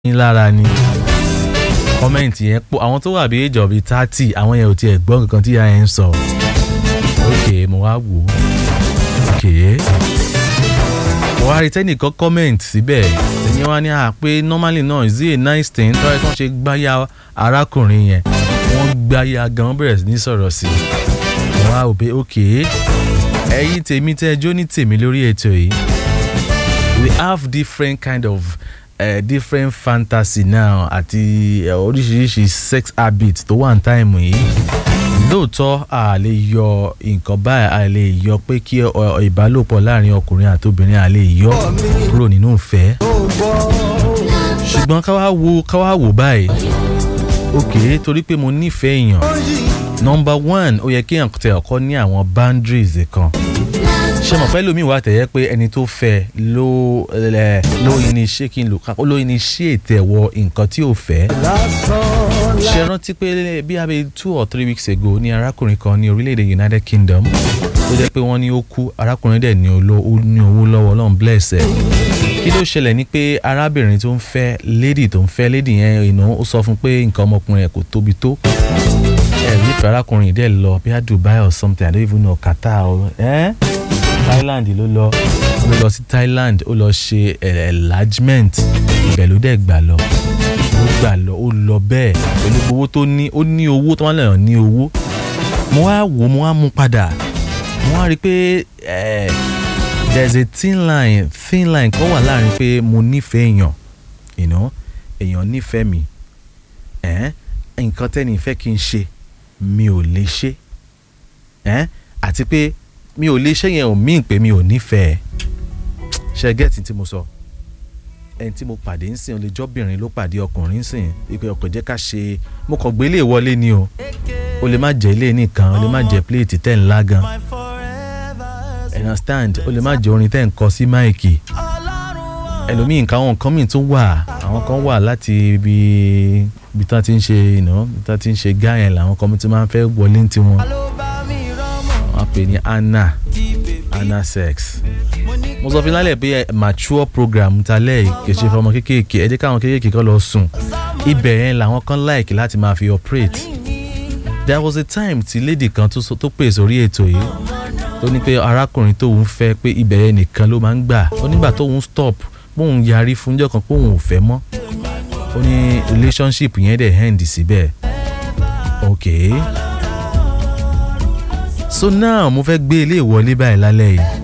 yín lára ni kọ́mẹ̀ntì yẹn pọ̀ àwọn tó wà bí age of thirty àwọn yẹn ò tiẹ̀ gbọ́ nǹkan tí ìyá yẹn ń sọ ok mo wá wò ó ok mo wá rí tẹ́nìkan kọ́mẹ̀ntì síbẹ̀ ẹ̀yin wá ní à pé normally náà is it a nice thing tọ́lá tí wọ́n ṣe gbáyà arákùnrin yẹn wọ́n gbáyà gan wọ́n bẹ̀rẹ̀ sí ní sọ̀rọ̀ sí i mo wá wò pé ok ẹ̀yin tèmi tẹ́ ẹjọ́ ní tèmi lórí ètò yìí we have different kind of uh, different fantasy now àti uh, oríṣiríṣi sex habit tó wà ní táìmù yìí lóòótọ́ a lè yọ nǹkan báyìí a lè yọ pé kí ìbálòpọ̀ láàrin ọkùnrin àti obìnrin a lè yọ kúrò nínú ìfẹ́ ṣùgbọ́n ká wá wo ká wá wò báyìí ok torí pé mo nífẹ̀ẹ́ èèyàn number one ó yẹ kí èèyàn tẹ ọkọ ní àwọn boundaries kan ṣe mọ̀ pẹ́ lómi wà tẹ̀yẹ́ pé ẹni tó fẹ́ ló ló initiate kí n lò ká ló initiate ẹ̀wọ̀ nǹkan tí ò fẹ́. ṣe rántí pé bí abẹ́ two or three weeks ago ní arákùnrin kan ní orílẹ̀-èdè United Kingdom ó jẹ́ pé wọ́n ní ó kú arákùnrin dẹ̀ ní owó lọ́wọ́ Ọlọ́run bless ẹ̀. kí ló ṣẹlẹ̀ ní pé arábìnrin tó ń fẹ́ lady tó ń fẹ́ lady yẹn ìnú ó sọ fún pé nǹkan ọmọkùnrin ẹ̀ kò tóbi tó ẹ̀ nífẹ̀ẹ́ arákùnrin dẹ̀ lọ bí i Dubai or something I don't even know Qatar or eh? Thailand ló lọ ló lọ sí Thailand ó lọ ṣe enlargement ibẹ̀ ló dẹ̀ gbà lọ ó gbà lọ ó lọ bẹ́ẹ̀ pẹ̀lú owó tó ní ó ní owó tó wà lẹ́yìn ní owó mo wá wò mo wá mú padà mo wá rí i pé there is a thin line thin line kan wà láàrin pé mo nífẹ̀ẹ́ èèyàn you know èèyàn nífẹ̀ẹ́ mi nǹkan tẹ́ni fẹ́ kí n ṣe mi ò lè ṣe àti pé mi ò lè ṣe yẹn ò mí pé mi ò nífẹ̀ẹ́ ṣe gẹ́ẹ̀tì tí mo sọ ẹni tí mo pàdé ń sìn olèjọ́bìnrin ló pàdé ọkùnrin ń sìn ìpè ọkọ̀ jẹ́ ká ṣe mo kàn gbé ilé wọlé ni o o lè má jẹ́ ilé nìkan o lè má jẹ́ pléètì tẹ̀ ńlá gan understand o lè má jẹ́ orin tẹ̀ ń kọ sí máìkì ẹlòmíì nǹkan àwọn nǹkan míì tún wà àwọn kan wà láti ibi ibi tí wọ́n ti ń ṣe iná ibi tí wọ́n ti ń ṣe gáyẹn làwọn kan tí wọ́n máa ń fẹ́ wọlé ní tiwọn wọ́n pè ní anna anna sex mo sọ fún lálẹ́ pé mature program talẹ́ kì í ṣe fọmọ kéékèèké ẹ jẹ́ káwọn kéékèèké kan lọ sùn ibẹ̀ yẹn làwọn kan like láti máa fi operate there was a time tí lady kan tó pè sórí ètò yìí tó ní pé arákùnrin tóun fẹ́ pé ibẹ̀ yẹn nìkan ló máa ń gbà ó nígbà tóun stop bóun yarí fúnjọ́ kan pé òun ò fẹ́ mọ́ ó ní relationship yẹn dẹ̀ end síbẹ̀ okay so now mo fẹ́ gbé ilé ìwọlé báyìí lálẹ́ yìí